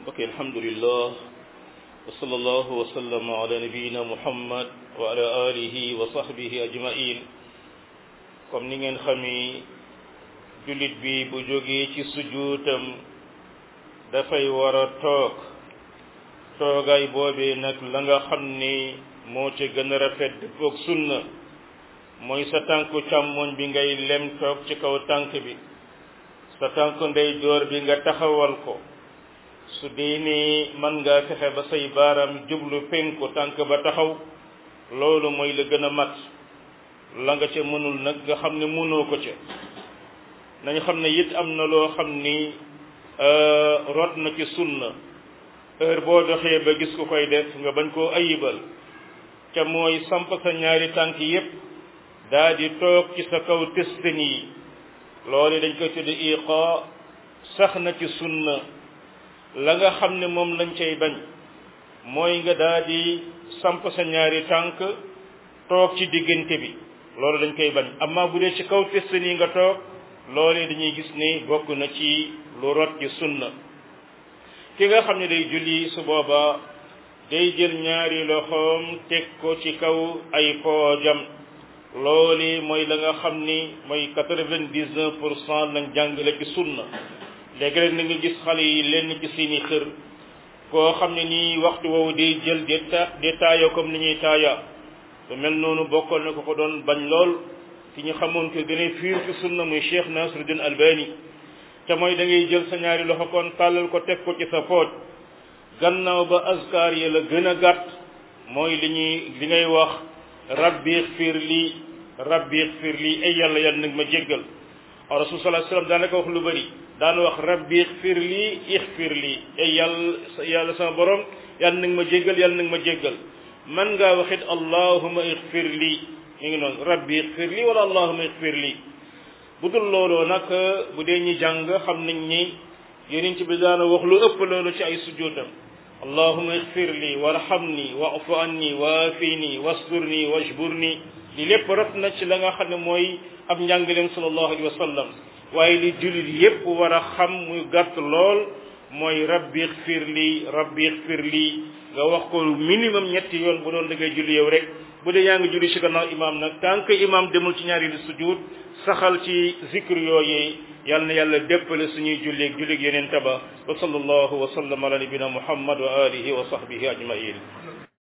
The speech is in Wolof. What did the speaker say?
mbokk alhamdulillah wa sallallahu wa sallam ala nabiyina muhammad wa ala alihi wa sahbihi ajmain comme ni ngeen xami jullit bi bu jógee ci sujuutam dafay war a toog toogaay boobee nag la nga xam ni moo ca gën a rafet dëppoog sunna mooy sa tànku càmmoñ bi ngay lem toog ci kaw tànk bi sa tànku ndeyjoor bi nga taxawal ko su dee ni mën ngaa fexe ba say baaram jublu penku tànk ba taxaw loolu mooy la gën a mat la nga ca mënul nag nga xam ne mënoo ko ca nañu xam ne it am na loo xam ni rot na ci sunna heure boo doxee ba gis ku koy def nga bañ koo ayibal ca mooy samp sa ñaari tànk yépp daa di toog ci sa kaw testin yi loolu dañ koy tudde iqa sax na ci sunna la nga xam ne moom lañ cay bañ mooy nga daa di samp sa ñaari tànk toog ci diggante bi loolu dañ koy bañ amma bu dee ci kaw testin yi nga toog loolee dañuy gis ni bokk na ci lu rot ci sunna ki nga xam ne day julli su booba day jël ñaari loxoom teg ko ci kaw ay poojam loolu mooy la nga xam ni mooy quatre-vingt-dix-neuf pour cent lañ jàngale ci sunna léegi rek na nga gis xale yi lenn ci seeni xër koo xam ne nii waxtu woowu day jël di ta di taaya comme ni ñuy taaya su mel noonu bokkoon na ko ko doon bañ lool ci ñu xamoon ko gën a fiir ci sunna muy Cheikh Nasruddin Albani te mooy da ngay jël sa ñaari loxo kon tàllal ko teg ko ci sa pooj gannaaw ba askar yi la gën a gàtt mooy li ñuy li ngay wax rabbi xfir lii rabbi xfir lii ay yàlla yàlla nag ma jéggal rasul sallallahu alayhi wasallam daanaka wax lu bëri daan wax rabbi xfir lii ixfir lii ay yàlla yàlla sama borom yàlla nag ma jéggal yàlla nag ma jéggal man ngaa waxit allahuma ixfir lii mi ngi noonu rabbi ixfir lii wala allahuma ixfir lii bu dul looloo nag bu dee ñi jàng xam nañ ni yonent bi daana wax lu ëpp loolu ci ay sujjóotam allahuma ixfir li warhamni wa'fu anni waafini wasturni wajburni li lépp rot na ci la nga xam ne mooy ab njàngaleem sallallahu alayhi wa sallam waaye li jullit yépp war a xam muy gàtt lool mooy rabbi ixfir li rabbi ixfir li nga wax ko minimum ñetti yoon bu doon da ngay julli yow rek bu dee yaa ngi julli ci gannaaw imaam nag tant que imaam demul ci ñaari sujud saxal ci zikr yooyee yal na yàlla déppale suñuy julleeg julleeg yeneen taba wa sallallahu wa sallam ala nabina muhammad wa alihi wa sahbihi ajmain